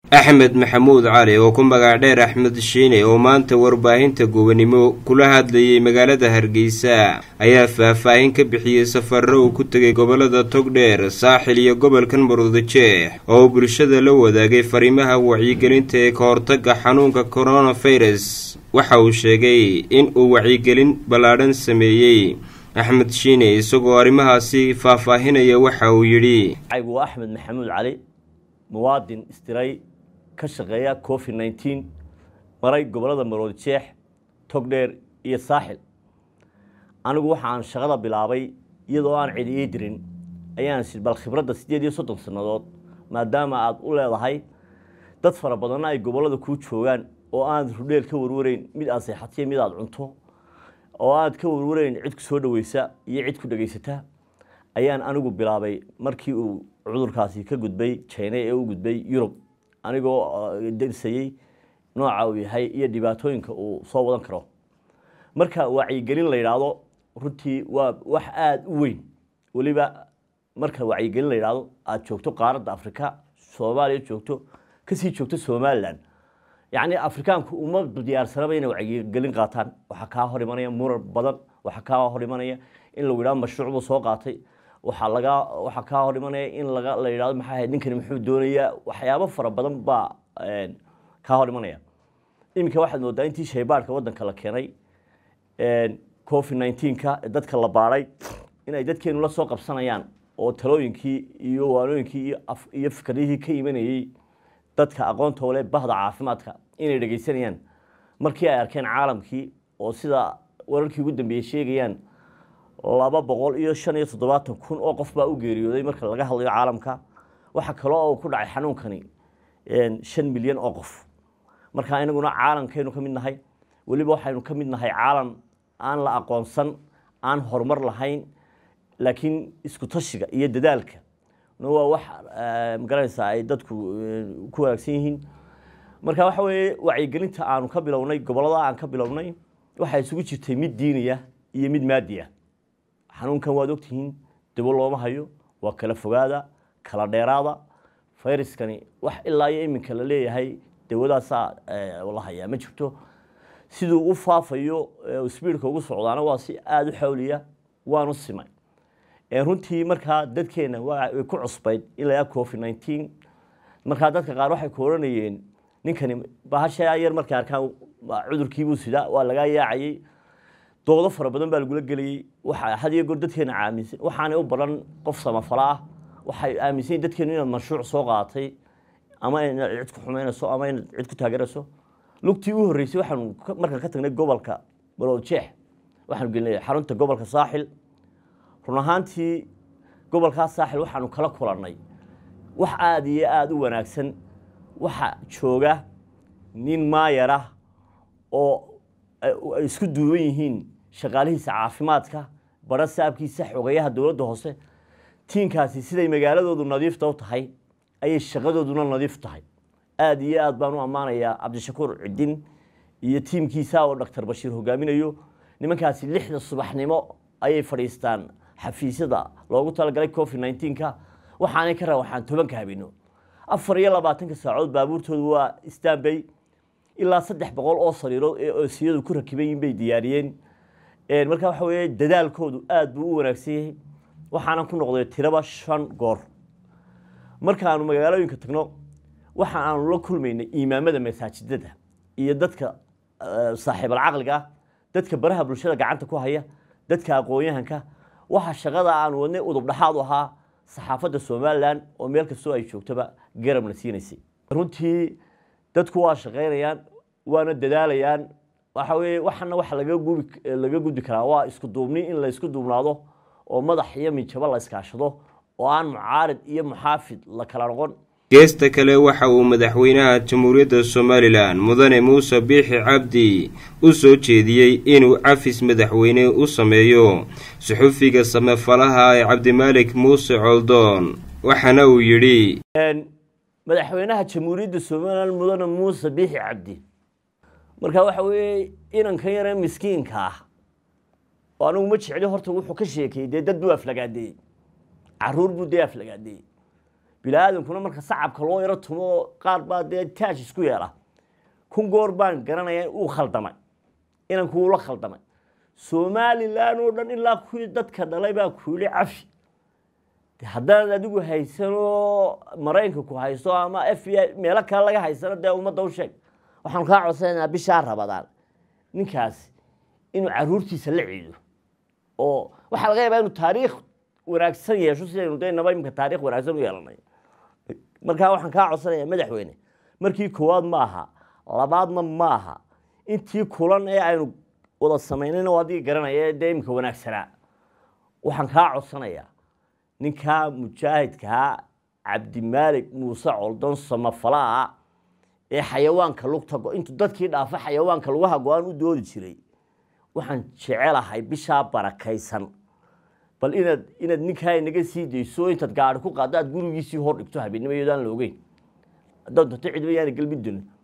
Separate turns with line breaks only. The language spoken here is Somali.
axmed maxamuud cali oo ku magac dheer axmed shiine oo maanta warbaahinta gobanimo kula hadlayay magaalada hargeysa ayaa faah-faahin ka bixiyey safarro uu ku tegay gobolada togdheer saaxil iyo gobolkan murudajeex oo uu bulshada la wadaagay fariimaha wacyigelinta ee ka hortagga xanuunka koronafirus waxa uu sheegay in uu wacyigelin ballaadhan sameeyey axmed shiine isagoo arrimahaasi faahfaahinaya waxa uu yidhi
aygu waa axmed maxamuud cali muwaadin istiray ka shaqeeya covid nneteen maray gobolada maroodijeex togdheer iyo saaxil anigu waxaan shaqada bilaabay iyadoo aan cidi ii dirin ayaan si bal khibradda siddeed iyo soddon sannadood maadaama aada u leedahay dad fara badanna ay gobollada kuu joogaan oo aan rudheel ka warwarayn mid aad seexatiyo mid aada cunto oo aad ka warwarayn cid ku soo dhaweysa iyo cid ku dhegaysata ayaan anigu bilaabay markii uu cudurkaasi ka gudbay jina ee u gudbay yurub anigoo darsayey nooca uu yahay iyo dhibaatooyinka uu soo wadan karo marka wacyigelin la yidhaahdo runtii waa wax aada u weyn weliba marka wacyigelin la yidhaahdo aada joogto qaaradda afrika soomaaliya joogto kasii joogto somalilan yacni afrikaanku uma diyaarsanaba inay wacyigelin qaataan waxaa kaa hor imanaya murar badan waxaa kaa hor imanaya in lagu yidhahdo mashruuc buu soo qaatay waxaa laga waxaa kaa hor imanaya in laga la yidhahdo maxaa ahayd ninkani muxuu doonayaa waxyaabo fara badan baa kaa hor imanaya iminka waxaad moodaa intii shaybaadhka waddanka la keenay covid nineteenka dadka la baadhay inay dadkeenu la soo qabsanayaan oo talooyinkii iyo waanooyinkii iyo fikradihii ka imanayey dadka aqoonta le bahda caafimaadka inay dhegaysanayaan markii ay arkeen caalamkii oo sida wararkii ugu dambeeyey sheegayaan laba boqol iyo shan iyo toddobaatan kun oo qof baa u geeriyooday marka laga hadlayo caalamka waxaa kaloo ku dhacay xanuunkani shan milyan oo qof marka inaguna caalamkaynu ka mid nahay weliba waxaynu ka mid nahay caalam aan la aqoonsan aan horumar lahayn laakiin isku tashiga iyo dadaalka waa wax magaranaysaa ay dadku ku wanaagsan yihiin marka waxa weeye wacyigelinta aanu ka bilownay gobollada aan ka bilownay waxaa isugu jirtay mid diiniya iyo mid maadiya xanuunkan waad ogtihiin dabo looma hayo waa kala fogaada kala dheeraada fayraskani wax ilaa iyo iminka la leeyahay dawadaasaa la hayaa ma jirto siduu u faafayo sbiidka ugu socdaana waa si aada u xawliya waanu simay runtii markaa dadkeena way ku cusbayd ilaa covid nineteen markaa dadka qaar waxay ku oranayeen ninkani bahasha yar markay arkaan cudurkiibuu sidaa waa lagaa yaacayey doodo fara badan baa lagula gelayey waxa had iyo goor dadkeena aaminsan waxaanay u baran qof samafala ah waxay aaminsan yihin dadkeenu inaad mashruuc soo qaadatay ama inaad cid ku xumeynayso ama inaad cid ku taageerayso lugtii u horreysay waxaanu markaan ka tagnay gobolka balowjeex waxaanu gelinay xarunta gobolka saaxil run ahaantii gobolkaas saaxil waxaanu kala kulannay wax aada iyo aada u wanaagsan waxa jooga nin maayar ah oo ay isku duuban yihiin shaqaalihiisa caafimaadka bara saabkiisa xogeyaha dowladda hoose tiinkaasi siday magaaladoodu nadiifta u tahay ayay shaqadooduna nadiif tahay aada iyo aad baan u ammaanayaa cabdishakuur cidin iyo tiimkiisa oo doctor bashiir hogaaminayo nimankaasi lixda subaxnimo ayay fadhiistaan xafiisyada loogu talagalay covid nineteenka waxaanay ka raba waxaan tobanka habino afar iyo labaatanka saacood baabuurtoodu waa stanbay ilaa saddex boqol oo sariirood ee oosiyadu ku rakiban yihin bay diyaariyeen marka waxa weeye dadaalkoodu aada buu u wanaagsan yahay waxaanan ku noqday tiraba shan goor markaanu magaalooyinka tagno waxa aanu la kulmaynay imaamada masaajidada iyo dadka saaxiibal caqliga ah dadka baraha bulshada gacanta ku haya dadka aqoon-yahanka waxa shaqada aanu wadnay udub dhexaad u ahaa saxaafadda somalilan oo meel kastoo ay joogtoba garabna siinaysay runtii dadku waa shaqaynayaan waana dadaalayaan waxa weye waxana waxa laga gubi laga gudbi karaa waa isku duubni in la isku duubnaado oo madax iyo minjabo la iskaashado oo aan mucaarid iyo muxaafid la kala noqon
geesta kale waxa uu madaxweynaha jamhuuriyadda somalilan mudane muuse biixi cabdi u soo jeediyey inuu cafis madaxweyne u sameeyo suxufiga samefalaha ee cabdimaalik muuse coldoon waxaana uu yidhi
madaxweynaha jamhuuriyadda somalilan mudane muuse biixi cabdi marka waxa weeye inankan yaree miskiinka ah oo anigu ma jecli horta wuxuu ka sheekayey dee dad buu aflagaadeeyey caruur buu dee aflagaadeeyey bini-aadankuna marka sacabka loo yaro tumo qaar baa dee taaj isku yeela kun goor baan garanaya uu khaldamay inanku ula khaldamay somalilan oo dhan ilaa kuwii dadka dhalay baa kuuli cafi de haddaad adigu haysanoo maraykanka ku haysto ama f b i meelo kale laga haysano dee ummadda u sheeg waxaanu kaa codsanaynaa bishaa rabadaan ninkaasi inuu caruurtiisa la ciido oo waxaa laga yaabaa inuu taariikh wanaagsan yeesho sidaynu daynaba iminka taarikh wanaagsan u yeelanay markaa waxaan kaa codsanayaa madaxweyne markii koowaad ma aha labaadna ma aha intii kulan ee aynu wada samaynayna oo adigii garanaya ee dee iminka wanaagsanaa waxaan kaa codsanayaa ninkaa mujaahidkaa cabdimaalik muuse coldon samafalaa ee xayawaanka lugta intuu dadkii dhaafa xayawaanka lugaha go-aan u doodi jiray waxaan jecelahay bishaa barakaysan bal inaad inaad ninkaa naga sii dayso intaad gaari ku qaaddo aad gurigiisii hor dhigto habeennimo iyadoo aan la ogeyn haddaad doonto cidba yaana gelmin doonin